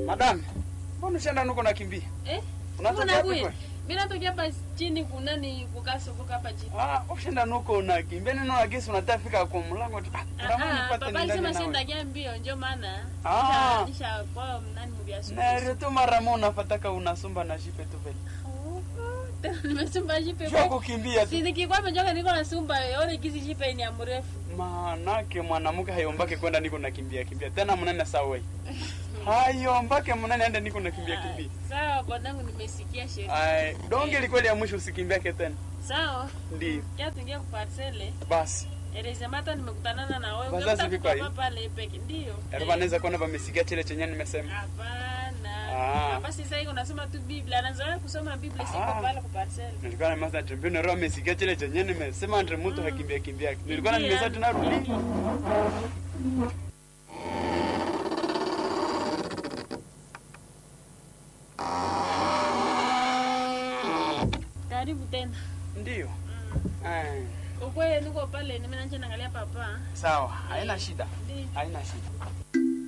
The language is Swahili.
Madam, mbona ushaenda nuko nakimbia? Eh? Unatokea Kuna wapi kweli? kweli? Mimi natokea hapa chini kuna ni kukasukuka hapa chini. Ah, ushaenda nuko unakimbia nini na gesi unataka fika kwa mlango tu. Ah, ndamani Ah, nipate papa ni alisema ndani si nawe. ndakia mbio ndio maana. Ah. Nisha- Nisha kwa nani mbiasu. Na tu mara moja unafataka unasumba na jipe tu vile. Tena nimesumba jipe. Sio kukimbia tu. Si nikikwambia njoka niko nasumba yone kizi jipe ni ya mrefu. Manake mwanamke hayombake kwenda niko nakimbia kimbia. Tena mnene sawa. Hayombake mnene ende niko nakimbia kimbia. Sawa bwanangu nimesikia sheria. Ai, donge likweli ya mwisho usikimbiake tena. Sawa. Ndio. Kia tuingia kuparsele. Basi. Eleza mata nimekutanana na wewe. Wazazi Unataka viko hivi? papa pale peke. Ndio. Erba anaweza kuona vamesikia chile chenye nimesema. Hapana. Ah. Hapa sasa hivi unasoma tu Biblia. Anazoea kusoma Biblia siko Ah. pale kuparsele. Nilikuwa na masa tembea na roho amesikia chile chenye nimesema entre mtu hakimbia kimbia. Nilikuwa na Ndio. nimesema tunarudi. Karibu tena. Ndio. Mm. Eh, Ukweli niko pale nimeanza naangalia papa. sawa, haina shida. Ndio. Haina shida.